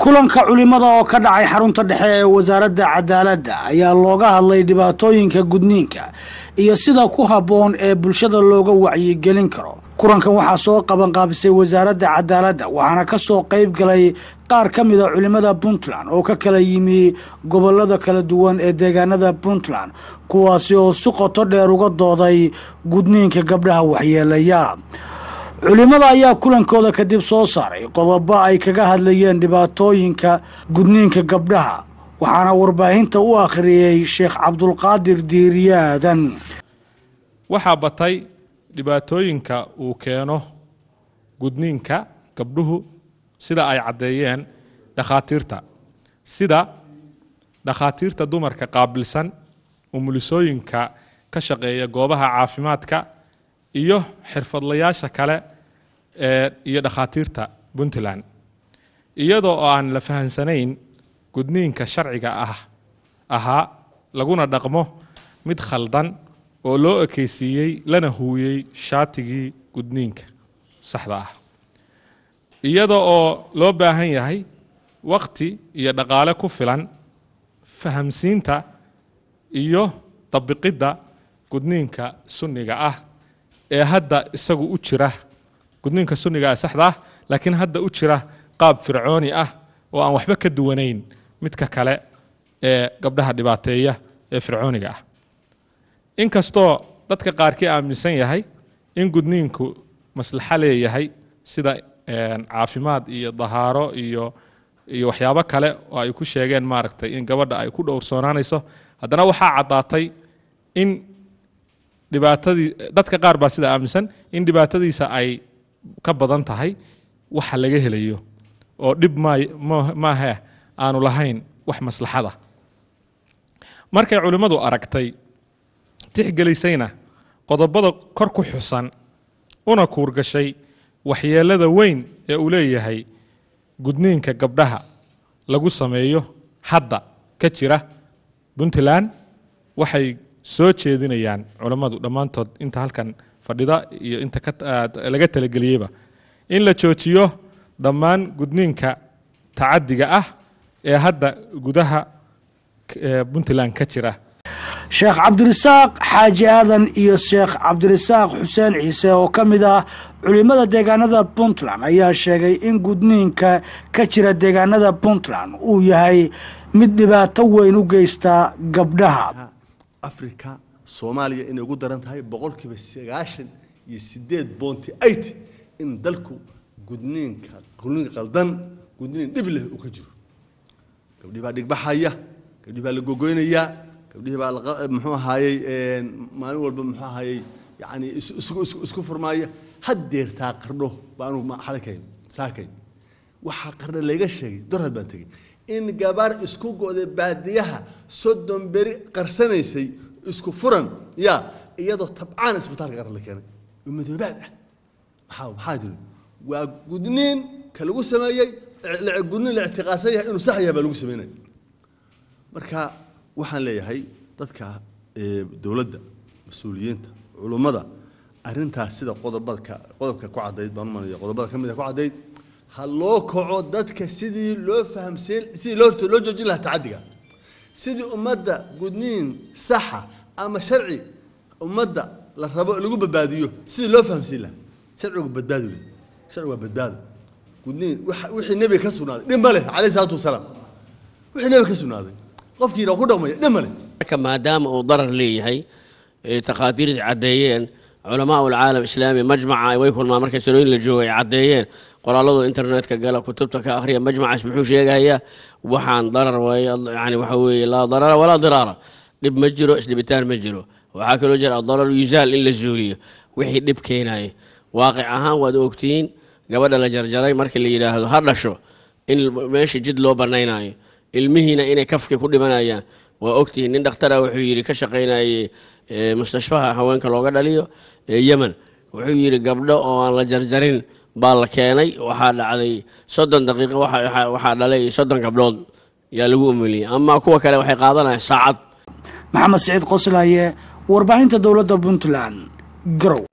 kulanka culimada oo ka dhacay xarunta dhexe ee wasaaradda cadaaladda ayaa looga hadlay dhibaatooyinka gudniinka iyo sida ku habboon ee bulshada looga wacyigelin karo kulankan waxaa soo qabanqaabisay wasaaradda cadaaladda waxaana ka soo qayb galay qaar ka mida culimada puntland oo ka kala yimi gobolada kala duwan ee deegaanada puntland kuwaasi oo si qoto dheer uga dooday gudniinka gabdhaha waxyeelaya culimada ayaa kulankooda kadib soo saaray qodobo ay kaga hadlayeen dhibaatooyinka gudniinka gabdhaha waxaana warbaahinta u akhriyey sheekh cabdulqaadir diiriyaadan waxaa batay dhibaatooyinka uu keeno gudniinka gabdhuhu sida ay caddeeyeen dhakhaatiirta sida dhakhaatiirta dumarka qaabilsan umulisooyinka ka shaqeeya goobaha caafimaadka iyo xirfadlayaasha kale ee iyo dhakhaatiirta puntland iyadoo oo aan la fahansanayn gudniinka sharciga ah ahaa laguna dhaqmo mid khaldan oo loo ekeysiiyey lana huuyey shaatigii gudniinka saxda ah iyada oo loo baahan yahay waqti iyo dhaqaale ku filan fahamsiinta iyo dabiqidda gudniinka sunniga ah ee hadda isagu u jira gudniinka sunniga ah saxda ah laakiin hadda u jira qaab fircooni ah oo aan waxba ka duwanayn midka kale ee gabdhaha dhibaateeya ee fircooniga ah inkastoo dadka qaarkii aaminsan yahay in gudniinku maslaxo leeyahay sida caafimaad iyo dahaaro iyo iyo waxyaabo kale oo ay ku sheegeen maaragtay in gabadha ay ku dhowrsoonaanayso haddana waxaa caddaatay in dhibaatadii dadka qaar baa sida aaminsan in dhibaatadiisa ay ka badan tahay waxa laga helayo oo dhib maahe aanu lahayn wax maslaxada markay culimmadu aragtay tixgelisayna qodobada kor ku xusan una kuurgashay waxyeelada weyn ee uu leeyahay gudniinka gabdhaha lagu sameeyo hadda ka jira puntland waxay soo jeedinayaan culammadu dhammaantood inta halkan fadhida iyo inta laga talageliyeyba in la joojiyo dhammaan gudniinka tacadiga ah ee hadda gudaha puntland ka jira sheekh cabdirasaaq xaaji aadan iyo sheekh cabdirasaaq xuseen ciise oo ka mid ah culimada deegaanada puntland ayaa sheegay in gudniinka ka jira deegaanada puntland uu yahay mid dhibaato weyn u geysta gabdhaha africa soomaaliya inay ugu daran tahay boqolkiiba sagaashan iyo sideed boonti eight in dalku gudniinka gudniin qaldan gudniin dhib leh uu ka jiro gabdhii baa dhigbaxaya gabdhii baa la gogoynayaa gabdhihii baa muxuu ahaayey maalin walba muxuu ahaayey yani isku furmaaya haddeertaa qardho baa anugu xalikayn saarkayn waxaa qardho layga sheegay dorhad baan tegey in gabar isku go'day baadiyaha soddon beri qarsanaysay isku furan ya iyadoo tabcaan isbitaalka qaran la keenay oo madoobaad ah maxaa maxaa jiri waa gudniin ka lagu sameeyey gudniin la ictiqaasan yahay inuu sax yahay baa lagu sameynaya marka waxaan leeyahay dadka dowladda mas-uuliyiinta culummada arrintaas sida qodobadka qodobka ku caddayd baan umanaya qodobada ka mid a ku caddayd ha loo kaco dadka sidii loo fahamseen sidii loo loo joojin lahaa tacadiga sidii ummadda gudniin saxa ama sharci ummadda la rabo lagu badbaadiyo sidii loo fahamsiin lahaa sharcigu badbaadi wey sharcigu waa badbaado gudniin wixii nebiga ka sugnaaday dhib ma leh calayhi salaatu wasalaam wixii nebiga ka sugnaaday qofkiina ku dhaqmaya dhib ma leh marka maadaama uu darar leeyahay takhaatiirta caddeeyeen culamaa ulcaalam islaami majmaca way kulmaan markay sanooyin la joogo ay caddeeyeen qoraaladu internetka gala kutubta ka akhriya majmacaas muxuu sheegayaa waxaan darar yani waxa weeye laa darara walaa diraara dhib ma jiro isdhibitaan ma jiro waxaa kaloo jira adarar yuzaal in la zuuliyo wixii dhib keenaya waaqic ahaan waad ogtihiin gabadha la jarjaray markii la yidhaahdo ha dhasho in meesha jid loo banaynayo ilmihiina inay kafki ku dhimanayaan waa ogtihiin nin dhakhtara wuxuu yidhi ka shaqaynayay mustashfaha haweenka looga dhaliyo ee yemen wuxuu yidhi gabdho oo aan la jarjarin baa la keenay waxaa dhacday soddon daqiiqo waxaa dhalay soddon gabdhood yaa lagu umuliyey ama kuwa kale waxay qaadanayaan saacad maxamed siciid qoslaye warbaahinta dowladda puntland garow